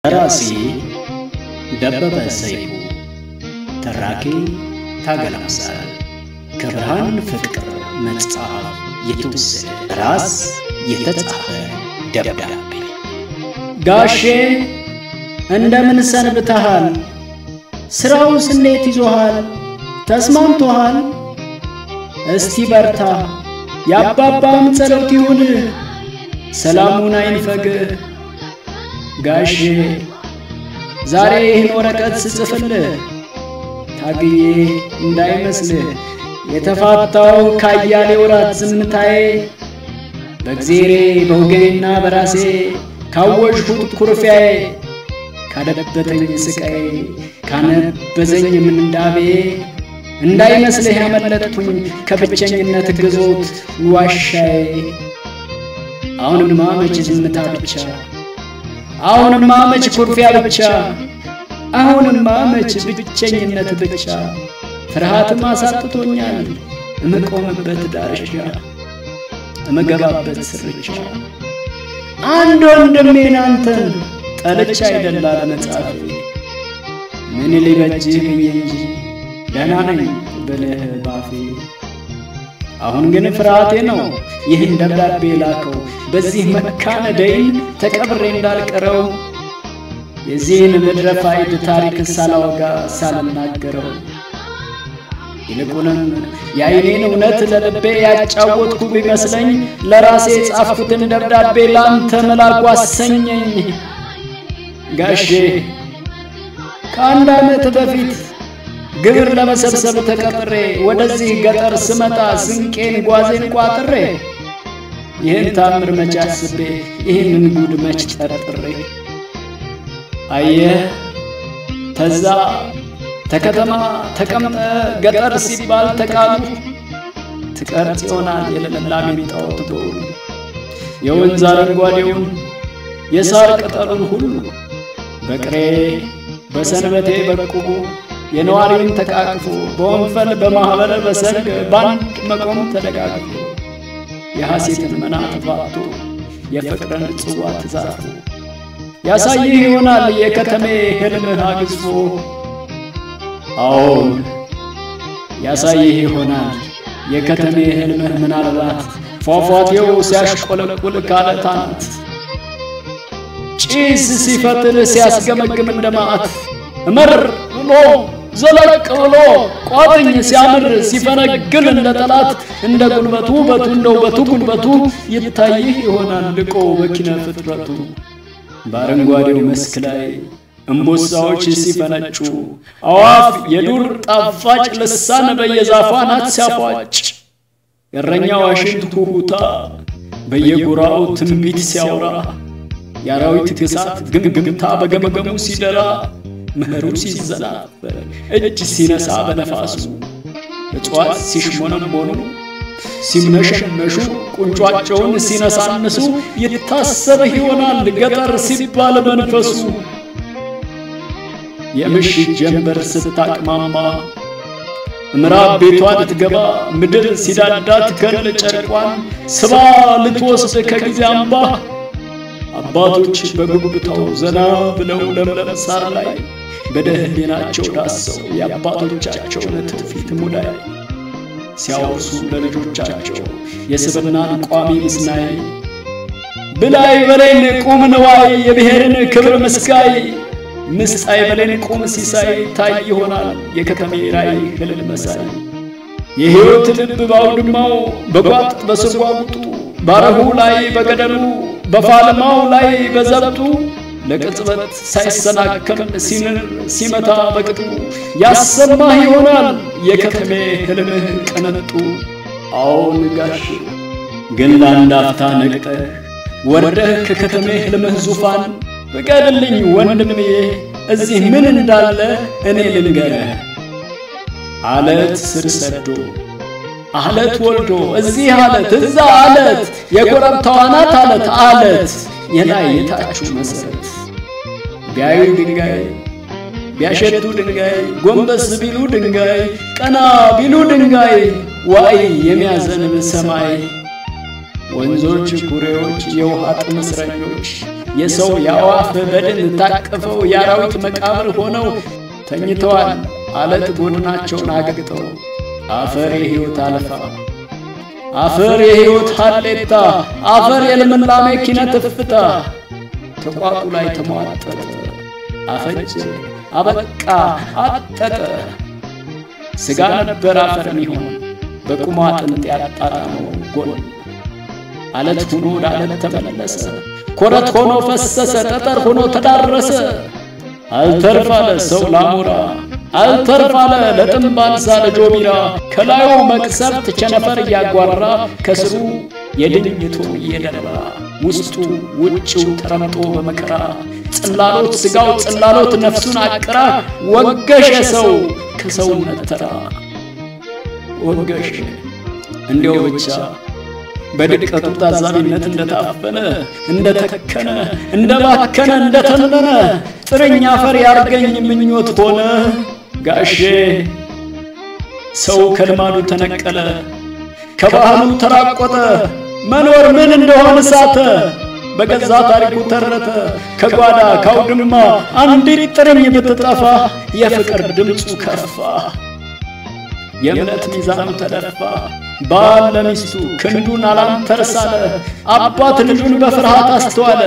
ደራሲ ደበበ ሰይፉ፣ ተራኪ ታገለ አምሳል። ከብርሃን ፍቅር መጽሐፍ የተወሰደ ራስ የተጻፈ ደብዳቤ። ጋሼ እንደምን ሰንብተሃል? ስራውስ እንዴት ይዞሃል? ተስማምቶሃል? እስቲ በርታ፣ የአባባም ጸሎት ይሁን፣ ሰላሙን አይንፈግህ። ጋሼ ዛሬ ይህን ወረቀት ስጽፍልህ ታግዬ እንዳይመስልህ የተፋታው ካያሌ ወራት ዝምታዬ በእግዜሬ በወገኔና በራሴ ካወጅሁት ኩርፊያዬ ካደበተኝ ስቃዬ ካነበዘኝ ምንዳቤ እንዳይመስልህ ያመለጥኩኝ ከብቸኝነት ግዞት ዋሻዬ። አሁንማ መች ዝምታ ብቻ፣ አሁንማ መች ኩርፊያ ብቻ፣ አሁንማ መች ብቸኝነት ብቻ። ፍርሃትም አሳጥቶኛል እምቆምበት ዳርቻ እምገባበት ስርቻ አንድ ወንድሜን አንተን ጠልቻ አይደላ ለመጻፍ ምን ሊበጅህ ብዬ እንጂ ደህና ነኝ ብልህ ባፌ። አሁን ግን ፍርሃቴ ነው ይህን ደብዳቤ ላከው በዚህ መካነ ደይን ተቀብሬ እንዳልቀረው የዚህን ምድረ ፋይድ ታሪክ ሳላወጋ ሳልናገረው ይልቁንም የአይኔን እውነት ለልቤ ያጫወትኩ ቢመስለኝ ለራሴ የጻፍኩትን ደብዳቤ ላንተ መላኩ አሰኘኝ። ጋሼ ከአንድ ዓመት በፊት ግብር ለመሰብሰብ ተቀጥሬ ወደዚህ ገጠር ስመጣ ስንቄን ጓዜን ቋጥሬ ይህን ታምር መች አስቤ ይህንን ጉድ መች ጠርጥሬ አየህ ተዛ ተከተማ ተቀምጠ ገጠር ሲባል ተቃሉ ትቀርጽ ይሆናል የለምላሜን ጣዖት በውሉ የወንዝ አረንጓዴውን የሳር ቅጠሉን ሁሉ በቅሬ በሰንበቴ በቁቡ የነዋሪውን ተቃቅፎ በወንፈል በማኅበረ በሰርግ በአንድ መቆም ተደጋግፎ የሐሴትን መና ተፋቶ የፍቅርን ጽዋ ተዛርፎ ያሳይህ ይሆናል የከተሜ ሕልምህ አግዝፎ አዎን ያሳይህ ይሆናል የከተሜ ሕልምህ ምናልባት ፏፏቴው ሲያሽቆለቁል ካለት አናት ጭስ ሲፈትል ሲያስገመግም እንደ መዓት እመር ብሎ ዘለቅ ብሎ ቋጥኝ ሲያምር ሲፈነግል እንደ ጠላት እንደ ጉልበቱ ውበቱ እንደ ውበቱ ጉልበቱ ይታይህ ይሆናል ልቆ በኪነ ፍጥረቱ በአረንጓዴው መስክ ላይ እምቦሳዎች ሲፈነጩ አዋፍ የዱር ጣፋጭ ልሳን በየዛፏ ናት ሲያፏጭ የእረኛው ዋሽንት ሁሁታ በየጎራው ትንቢት ሲያወራ የአራዊት ግሳት ግምግምታ በገመገሙ ሲደራ ምህሩ ሲዘናበር እጅ ሲነሳ በነፋሱ እጽዋት ሲሽሞነሞኑ ሲምነሸነሹ ቁንጯቸውን ሲነሳንሱ ይታሰብህ ይሆናል ገጠር ሲባል መንፈሱ የምሽት ጀንበር ስታቅማማ ምዕራብ ቤቷ ልትገባ ምድር ሲዳዳት ከል ጨርቋን ስባ ልትወስድ ከጊዜ አምባ አባቶች በጉብታው ዘና ብለው ለምለም ሳር ላይ በደህሊናቸው ዳሰው የአባቶቻቸውን ትውፊት ሙዳይ ሲያወርሱ ለልጆቻቸው የስብናን ቋሚ ምስናይ ብላይ በሌን ቁም ንዋይ የብሔርን ክብር ምስጋይ ምስጣይ በሌን ቁም ሲሳይ ታይ ይሆናል የከተሜ ራይ ህልል መሳይ የሕይወት ልብ ባውድማው በጓጥ በስርጓጉጡ ባረሁ ላይ በገደሉ በፋልማው ላይ በዘብጡ ለቅጽበት ሳይሰናከል ሲንር ሲመታ በቅጡ ያሰማህ ይሆናል የከተሜ ህልምህ ቅንጡ። አዎን ጋሽ ግን ለአንድ አፍታ ነቅጠህ ወርደህ ከከተሜ ህልምህ ዙፋን ፍቀድልኝ ወንድሜ እዚህ ምን እንዳለ እኔ ልንገረህ። አለት ስር ሰዶ አለት ወልዶ እዚህ አለት እዛ አለት የኮረብታው አናት አለት አለት የላይ የታችሁ መሰረት ቢያዩ ድንጋይ ቢያሸቱ ድንጋይ ጎንበስ ቢሉ ድንጋይ ቀና ቢሉ ድንጋይ ዋይ የሚያዘንብ ሰማይ ወንዞች ኩሬዎች የውሃ ጥም እስረኞች የሰው የአዋፍ በድን ታቅፈው የአራዊት መቃብር ሆነው ተኝተዋል አለት ጎድናቸውን አግጠው አፈር የሕይወት አልፋ አፈር የሕይወት ሀሌታ አፈር የልምላሜ ኪነት እፍታ ተቋጡ ላይ ተሟጠጠ አፈጀ አበቃ አጠጠ ሥጋ ነበር አፈር ሚሆን በቁሟ አጥንት ያጣጣመው ጎን አለት ሆኖ ወደ አለት ተመለሰ ኮረት ሆኖ ፈሰሰ ጠጠር ሆኖ ተዳረሰ አልተርፋለ ሰው ላሞራ አልተርፋለ ለጥምብ አንሳ ለጆቢራ ከላዩ መቅሰፍት ቸነፈር እያጓራ ከስሩ የድኝቱ እየደራ ውስጡ ውጭው ተረምጦ በመከራ ጽላሎት ሥጋው ጽላሎት ነፍሱን አቅራ ወገሸ ሰው ከሰውነት ተራ ወገሸ እንዲያው ብቻ በድቀቱ ታዛቢነት እንደታፈነ እንደተከነ እንደባከነ እንደተነነ ጥርኝ አፈር ያርገኝ ምኞት ሆነ ጋሼ ሰው ከልማዱ ተነቀለ ከባህሉ ተራቆተ መኖር ምን እንደሆነ ሳተ በገዛ ታሪኩ ተረተ ከጓዳ ካውድማ አንዲት ጥርኝ ብትጠፋ የፍቅር ድምፁ ከፋ የእምነት ሚዛኑ ተደፋ ባል ለሚስቱ ክንዱን አላንተርሳለ አባት ልጁን በፍርሃት አስተዋለ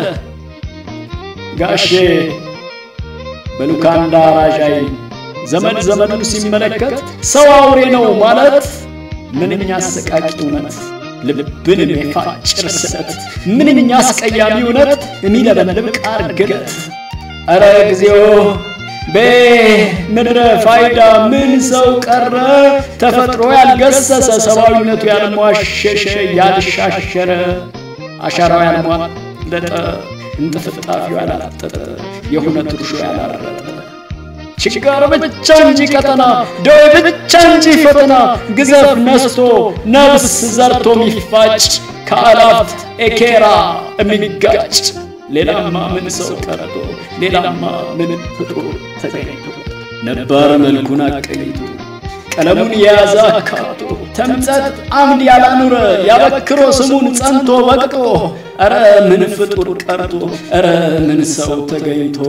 ጋሼ በሉካንዳ ራዣይ ዘመድ ዘመዱን ሲመለከት ሰው አውሬ ነው ማለት ምንኛ አሰቃቂ እውነት ልብን የሚፋጭር ስለት ምንኛ አስቀያሚ እውነት የሚለበልብ ቃር ግለት ኧረ እግዚኦ በምድረ ፋይዳ ምን ሰው ቀረ ተፈጥሮ ያልገሰሰ ሰብአዊነቱ ያልሟሸሸ ያልሻሸረ አሻራው ያልሟለጠ እንጥፍጣፊው ያላጠጠ የሁነት እርሾ ያላረጠ ችጋር ብቻ እንጂ ቀጠና ደዌ ብቻ እንጂ ፈተና ግዘፍ ነስቶ ነፍስ ዘርቶ የሚፋጭ ከአላፍ ኤኬራ የሚጋጭ ሌላማ ምን ሰው ቀርቶ ሌላማ ምን ፍጡር ተገኝቶ ነባር መልኩን አቀይቶ ቀለሙን የያዘ አካቶ ተምጸት አምድ ያላኑረ ያበክሮ ስሙን ጸንቶ በቅጦ ኧረ ምን ፍጡር ቀርቶ ኧረ ምን ሰው ተገኝቶ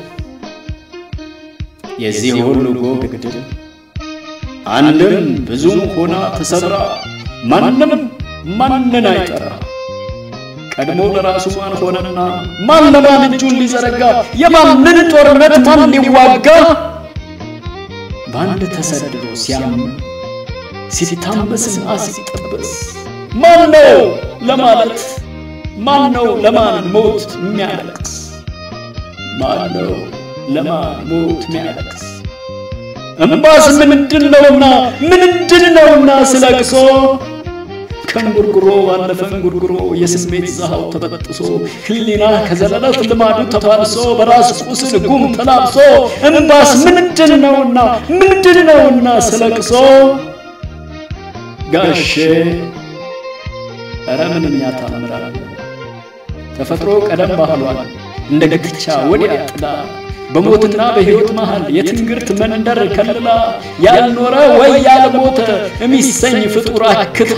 የዚህ ሁሉ ጎህ ግድል አንድም ብዙም ሆና ተሰራ ማንም ማንን አይጠራ ቀድሞ ለራሱ ማን ሆነና ማን ለማን እጁን ሊዘረጋ የማንን ጦርነት ማን ሊዋጋ በአንድ ተሰድዶ ሲያም ሲታመስና ሲጠበስ ማን ነው ለማለት ማን ነው ለማን ሞት የሚያለቅስ ማን ነው ለማን ሞት የሚያለቅስ እምባስ ምንድን ነውና ምንድን ነውና ስለቅሶ ከእንጉርጉሮ ባለፈ እንጉርጉሮ የስሜት ዛሃው ተበጥሶ ህሊና ከዘለለት ልማዱ ተፋልሶ በራስ ቁስል ጉም ተላብሶ እምባስ ምንድን ነውና ምንድን ነውና ስለቅሶ ጋሼ ኧረ ምንኛ ታምራል ተፈጥሮ ቀደም ባህሏል እንደ ግትቻ ወዲያ ጥላ በሞትና በሕይወት መሃል የትንግርት መንደር ከልላ ያልኖረ ወይ ያልሞተ የሚሰኝ ፍጡር አክታ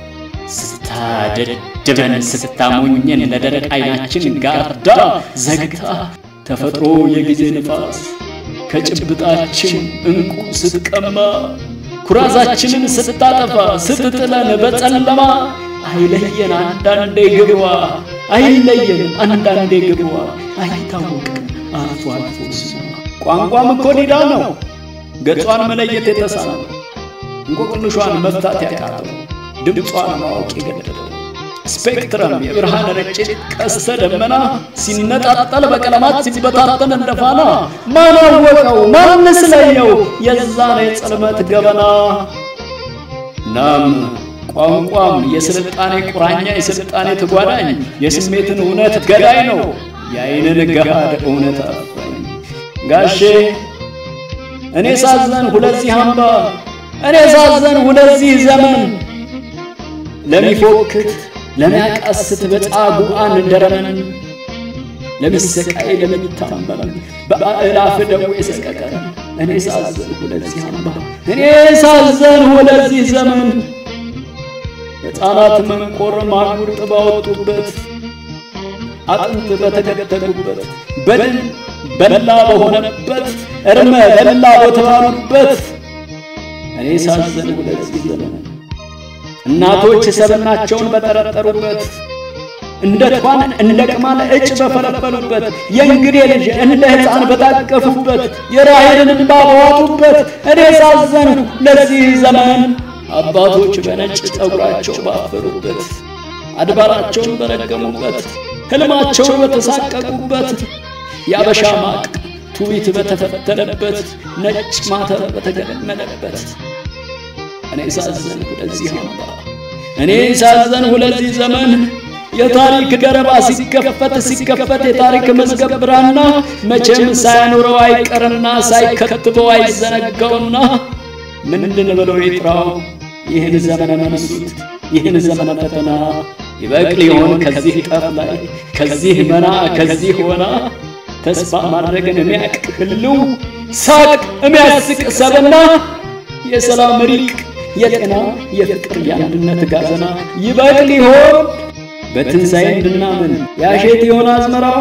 ስታደድበን ስታሞኘን ለደረቅ አይናችን ጋርዳ ዘግታ ተፈጥሮ የጊዜ ንፋስ ከጭብጣችን እንቁ ስትቀማ ኩራዛችንን ስታጠፋ ስትጥለን በጨለማ አይለየን አንዳንዴ ግብዋ አይለየን አንዳንዴ ግብዋ አይታወቅም አልፎ አልፎ ስሟ ቋንቋም እኮ ዲዳ ነው ገጿን መለየት የተሳነው እንቆቅልሿን መፍታት ያቃተው ድምጿን ማወቅ የገደለው ስፔክትረም የብርሃን ረጭት ቀስተ ደመና ሲነጣጠል በቀለማት ሲበታተን እንደ ፋና ማን አወቀው ማንስ ለየው የዛን የጽልመት ገበና ናም ቋንቋም የስልጣኔ ቁራኛ የስልጣኔ ተጓዳኝ የስሜትን እውነት ገዳይ ነው የአይንን ገሃድ እውነት አፋኝ ጋሼ እኔ ሳዘን ሁለዚህ አምባ እኔ ሳዘን ሁለዚህ ዘመን ለሚፎክት ለሚያቃስት በጻጉዓን ደረመን ለሚሰቃይ ለሚታመም በአእላፍ ደዌ ሰቀቀን እኔ ሳዘን ሁለዚህ አምባ እኔ ሳዘን ሁለዚህ ዘመን ሕፃናት መንቆር ማጉር ጥባ ወጡበት አጥንት በተገተጉበት በድን በላ በሆነበት እርመ በላ በተባሉበት እኔ ሳዘን ለዚህ ዘመን እናቶች ሰብናቸውን በጠረጠሩበት እንደ ቷን እንደ ቅማል እጭ በፈለፈሉበት የእንግዴ ልጅ እንደ ሕፃን በታቀፉበት የራሔልን እንባ በዋጡበት እኔ ሳዘንሁ ለዚህ ዘመን አባቶች በነጭ ጠጉራቸው ባፈሩበት አድባራቸውን በረገሙበት ሕልማቸውን በተሳቀቁበት የአበሻ ማቅ ቱቢት በተፈተለበት ነጭ ማተብ በተገመለበት እኔ ሳዘንሁ ለዚህ አምባ እኔ ሳዘንሁ ለዚህ ዘመን የታሪክ ደረባ ሲከፈት ሲከፈት የታሪክ መዝገብ ብራና መቼም ሳያኖረው አይቀርና ሳይከትበው አይዘነጋውና ምንድን ብለው ይጥራው ይህን ዘመነ መንሱት ይህን ዘመነ ፈተና ይበቅል ይሆን ከዚህ ጠፍ ላይ ከዚህ መና ከዚህ ሆና ተስፋ ማድረግን የሚያቅ ህልው ሳቅ የሚያስቅ ሰብና የሰላም ሪቅ የጤና የፍቅር የአንድነት ጋዘና ይበቅል ይሆን በትንሣኤ እንድናምን ያሼት ይሆን አዝመራው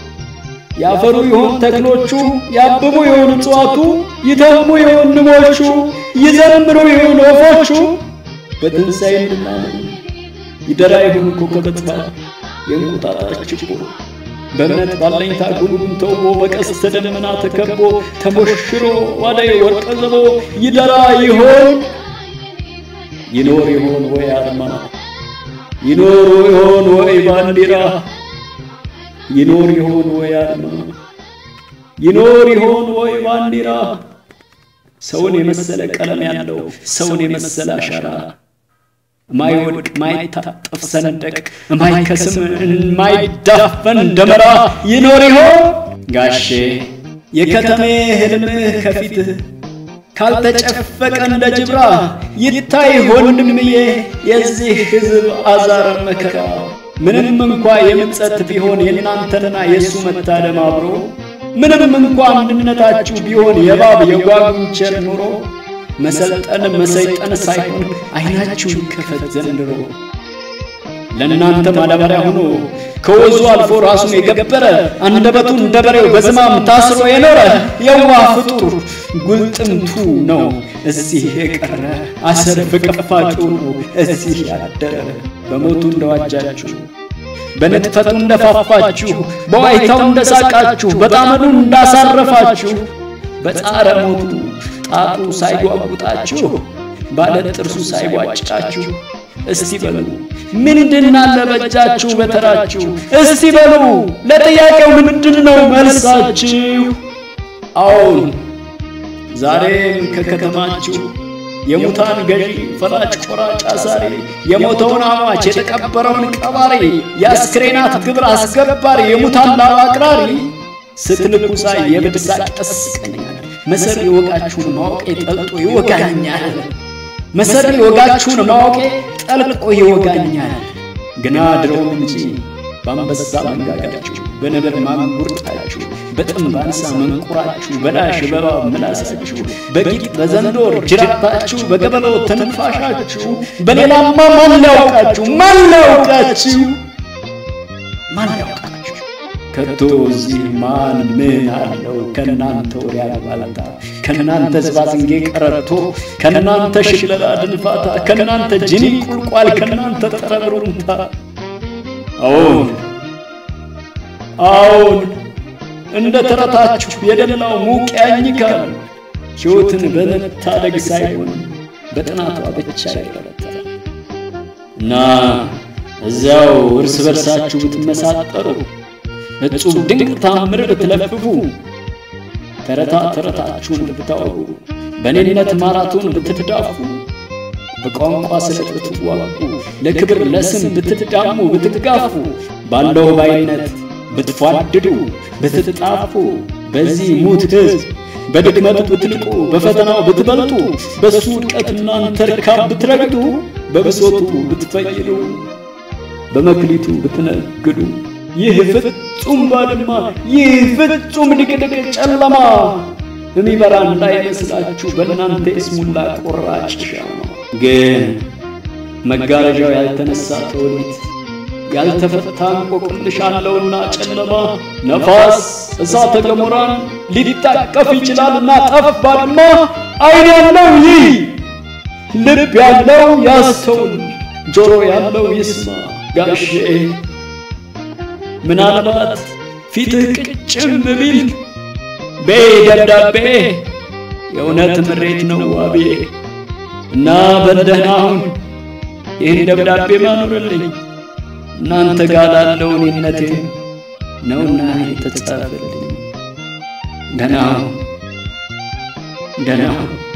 ያፈሩ ይሆን ተክሎቹ ያብቡ ይሆን እጽዋቱ ይተሙ ይሆን ንቦቹ ይዘምሩ ይሆን ወፎቹ በትንሣኤ እንድናምን ይደራ ይሆን ኮከበ ጽባህ የእንቁጣጣች ችቦ በእምነት ባለኝታ ጉንጉን ተውቦ በቀስተ ደመና ተከቦ ተሞሽሮ ዋላይ ወርቀ ዘቦ ይደራ ይሆን ይኖር ይሆን ወይ አርማ ይኖር ይሆን ወይ ባንዲራ ይኖር ይሆን ወይ አርማ ይኖር ይሆን ወይ ባንዲራ ሰውን የመሰለ ቀለም ያለው ሰውን የመሰለ አሻራ ማይወድቅ ማይታጠፍ ሰንደቅ ማይከስም ማይዳፈን ደመራ ይኖር ይሆን ጋሼ የከተሜ ህልምህ ከፊትህ ካልተጨፈቀ እንደ ጅብራ ይታይ ወንድምዬ የዚህ ሕዝብ አዛር መከራ ምንም እንኳ የምጸት ቢሆን የእናንተንና የእሱ መታደም አብሮ ምንም እንኳ አንድነታችሁ ቢሆን የባብ የጓጉንቸር ኑሮ መሰልጠን መሰይጠን ሳይሆን አይናችሁ ይከፈት ዘንድሮ ለእናንተ ማዳበሪያ ሆኖ ከወዙ አልፎ ራሱን የገበረ አንደበቱ እንደ በሬው በዝማም ታስሮ የኖረ የዋህ ፍጡር ጉልጥምቱ ነው እዚህ የቀረ አሰር ፍቅፋጩ ነው እዚህ ያደረ በሞቱ እንደዋጃችሁ በንጥፈቱ እንደፋፋችሁ በዋይታው እንደሳቃችሁ በጣመዱ እንዳሳረፋችሁ በጻረ ሞቱ ጣጡ ሳይጓጉጣችሁ ባለ ጥርሱ ሳይቧጭቃችሁ እስቲ በሉ ምንድን አለ በእጃችሁ በተራችሁ? እስቲ በሉ ለጥያቄው ምንድን ነው መልሳችሁ? አዎን ዛሬም ከከተማችሁ የሙታን ገዢ ፈላጭ ቆራጭ አሳሪ የሞተውን አሟች የተቀበረውን ቀባሪ የአስክሬናት ግብር አስገባሪ የሙታን ላብ አቅራሪ ስትልኩ ሳይ የብድሳ ቀስቀኛል መሰሪ ወጋችሁን ማወቄ ጠልጦ ይወጋኛል መሰሪ ወጋችሁን ማወቄ ጠልቆ ይወጋኛል። ግና ድሮም እንጂ በአንበሳ መንጋጋችሁ በነብር ማንጉርጣችሁ በጥምብ አንሳ መንቁራችሁ በዳሽ በእባብ ምላሳችሁ በጊጥ በዘንዶር ጅራታችሁ በገበሎ ትንፋሻችሁ በሌላማ ማን ሊያውቃችሁ ማን ሊያውቃችሁ ማን ሊያውቃችሁ ከቶ እዚህ ማን ምን አለው ከናንተ ወሬ አሉባልታ ከናንተ ዝባዝንጌ ቀረርቶ ከናንተ ሽለላ ድንፋታ ከናንተ ጅኒ ቁልቋል ከናንተ ጠረብሩምታ አዎን አዎን እንደ ተረታችሁ የደላው ሙቅ ያኝካል ሕይወትን በመታደግ ሳይሆን በጥናቷ ብቻ ይበረታል እና እዚያው እርስ በርሳችሁ ብትመሳጠሩ እጹብ ድንቅ ታምር ብትለፍፉ ተረታ ተረታችሁን ብታወጉ በኔነት ማራቶን ብትዳፉ በቋንቋ ስለት ብትዋጉ ለክብር ለስም ብትዳሙ ብትጋፉ ባለው ባይነት ብትፏድዱ ብትጣፉ በዚህ ሙት ሕዝብ በድክመቱ ብትልቁ በፈተናው ብትበልጡ በሱ ውድቀት እናንተ ርካብ ብትረግጡ በብሶቱ ብትፈይዱ በመክሊቱ ብትነግዱ ይህ ፍጹም ባድማ ይህ ፍጹም ድቅድቅ ጨለማ የሚበራ እንዳይመስላችሁ በእናንተ የስሙላ ቆራጭ ሻማ ግን መጋረጃው ያልተነሳ ትውልድ ያልተፈታ እንቆቅልሽ አለውና ጨለማ ነፋስ እሳተ ገሞራን ሊታቀፍ ይችላልና ጠፍ ባድማ አይን ያለው ይህ ልብ ያለው ያስተውል ጆሮ ያለው ይስማ ጋሼ ምናልባት ፊትህ ቅጭም ቢል ቤ ደብዳቤ የእውነት ምሬት ነው ዋቤ እና በደህና አሁን ይህን ደብዳቤ ማኖርልኝ እናንተ ጋር ላለው እኔነቴ ነውና የተጻፈልኝ ደህና ደህና